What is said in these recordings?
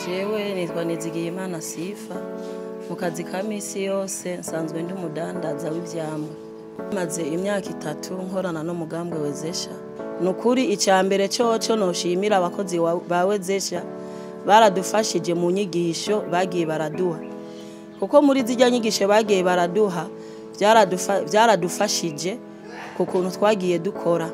jewe nitwa Nizigiyimana Sifa mu kazi ka misi yose nsanzwe ndi umudandaza w'ivyamwa maze imyaka itatu nkorana n'umugambwe wezesha ni ukuri icya mbere coco noshimira abakozi wa- ba wezesha baradufashije mu nyigisho bagiye baraduha kuko muri zirya nyigisho bagiye baraduha byaradufa- byaradufashije ku kuntu twagiye dukora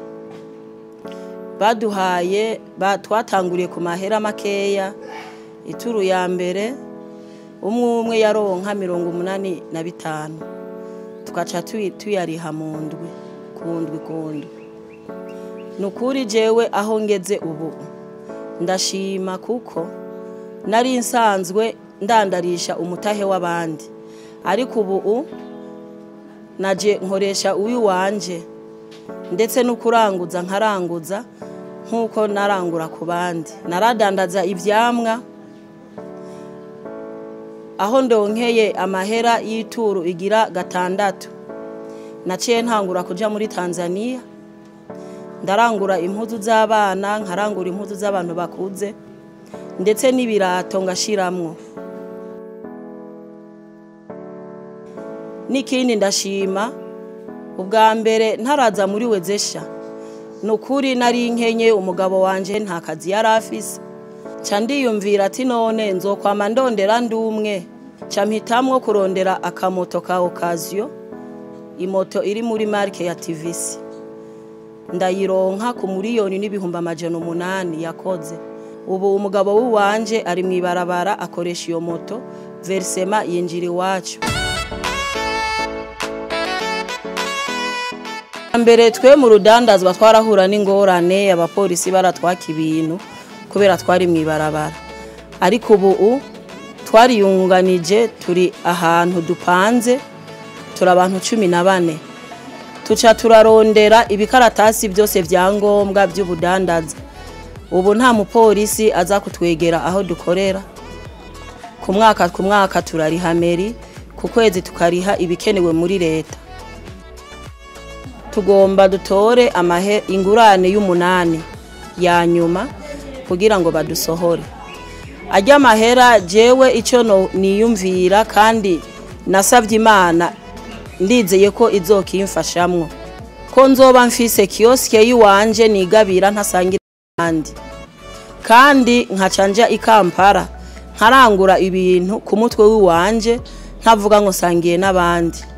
baduhaye ba- twatanguriye ku mahera makeya ituru ya mbere umwe umwe yaronka mirongo umunani na bitanu tugaca tuyi- tuyariha mu ndwi ku ndwi ku ndwi ni ukuri jewe aho ngeze ubu ndashima kuko nari nsanzwe ndandarisha umutahe w'abandi ariko ubu naje nkoresha uw'iwanje ndetse no kuranguza nkaranguza nk'uko narangura ku bandi naradandaza ibyamwa aho ndonkeye amahera y'ituru igira gatandatu naciye ntangura kuja muri tanzania ndarangura impuzu z'abana nkarangura impuzu z'abantu bakuze ndetse n'ibirato ngashiramwo n'ikindi ndashima ubwa mbere ntaraza muri wezesha ni ukuri nari nkenye umugabo wanje nta kazi yari afise ca ndiyumvira ati none nzokwama ndondera ndi umwe ca mpitamwo kurondera akamoto ka okaziyo imoto iri muri marike ya tivisi ndayironka ku miliyoni n'ibihumbi amajana umunani yakoze ubu umugabo w'iwanje ari mu ibarabara akoresha iyo moto verisema yinjira iwacu mbere twe mu rudandazwa twarahura n'ingorane abapolisi baratwaka ibintu kubera twari mu ibarabara ariko ubu twariyunganije turi ahantu dupanze turi abantu cumi na bane tuca turarondera ibikaratasi byose bya ngombwa by'ubudandaza ubu nta mupolisi aza kutwegera aho dukorera ku mwaka ku mwaka turariha meri ku kwezi tukariha ibikenewe muri leta tugomba dutore amahe ingurane y'umunani ya nyuma kugira ngo badusohore ajya amahera jewe icyo no- niyumvira kandi nasabye imana ndizeye ko izokimfashamwo ko nzoba mfise kiyosike y'iwanje nigabira ntasangira n'abandi kandi nkaca nja i kampala nkarangura ibintu ku mutwe w'iwanje ntavuga ngo sangiye n'abandi